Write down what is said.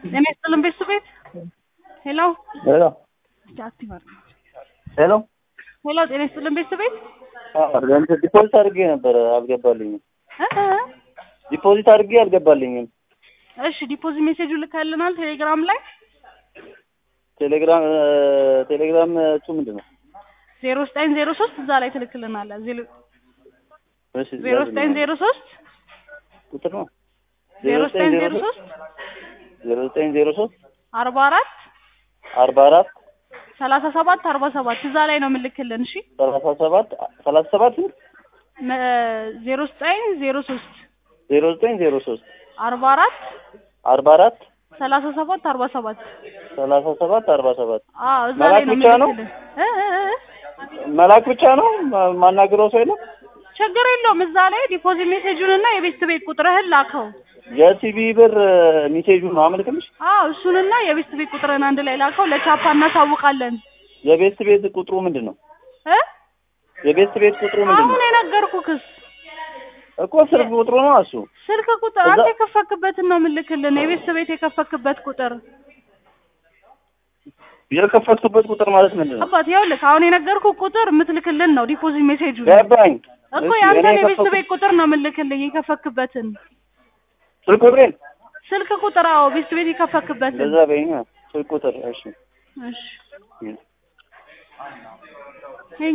ጤና ይስጥልን ቤተሰብ ቤት ሄሎ ሄሎ እስኪ አክቲቭ አድርግ ሄሎ ሄሎ ጤና ይስጥልን ቤተሰብ ቤት እንትን ዲፖዚት አድርጌ ነበረ አልገባልኝም። እ እ ዲፖዚት አድርጌ አልገባልኝም። እሺ ዲፖዚት ሜሴጁ ልካልናል ቴሌግራም ላይ ቴሌግራም ቴሌግራም እሱ ምንድን ነው? ዜሮ ዘጠኝ ዜሮ ሶስት እዛ ላይ ትልክልናለህ ዜሮ እሺ ዜሮ ዘጠኝ ዜሮ ሶስት ቁጥር ነው ዜሮ ዘጠኝ ዜሮ ሶስት ዜሮ ዘጠኝ ዜሮ ሶስት አርባ አራት አርባ አራት ሰላሳ ሰባት አርባ ሰባት እዛ ላይ ነው የምልክልን እሺ ሰላሳ ሰባት ሰላሳ ሰባት ዜሮ ዘጠኝ ዜሮ ሶስት ዜሮ ዘጠኝ ዜሮ ሶስት አርባ አራት አርባ አራት ሰላሳ ሰባት አርባ ሰባት ሰላሳ ሰባት አርባ ሰባት አዎ እዛ ላይ መላክ ነው ብቻ ነው? የምልክልን እ እ እ መላክ ብቻ ነው ማ- ማናግረው ሰው የለም? ችግር የለውም እዛ ላይ ዲፖዚት ሜሴጁን እና የቤት ቤት ቁጥርህን ላከው የሲቢ ብር ሚሴጁን ነው አመልክልሽ። አዎ እሱንና የቤት ቤት ቁጥርህን አንድ ላይ ላከው ለቻፓ እናሳውቃለን የቤት ቤት ቁጥሩ ምንድን ነው? እ የቤት ቤት ቁጥሩ ምንድን አሁን ነው? የነገርኩህስ እኮ ስልክ ቁጥሩ ነው እሱ። ስልክ ቁጥር እዛ- አንተ የከፈክበትን ነው የምልክልን የቤት ቤት የከፈክበት ቁጥር የከፈትኩበት ቁጥር ማለት ምንድን ነው? አባት ይኸውልህ አሁን የነገርኩ ቁጥር የምትልክልን ነው ዲፖዚት ሜሴጁ ገባኝ። እኮ እሺ፣ የአንተን እኔ የቤት የከፈትኩት- ቤት ቁጥር ነው የምልክልኝ የከፈክበትን ስልክ ቁጥሬን ስልክ ቁጥር አዎ ቤት ቤት የከፈክበትን እንደዛ በይኝ። ስልክ ቁጥር እሺ እሺ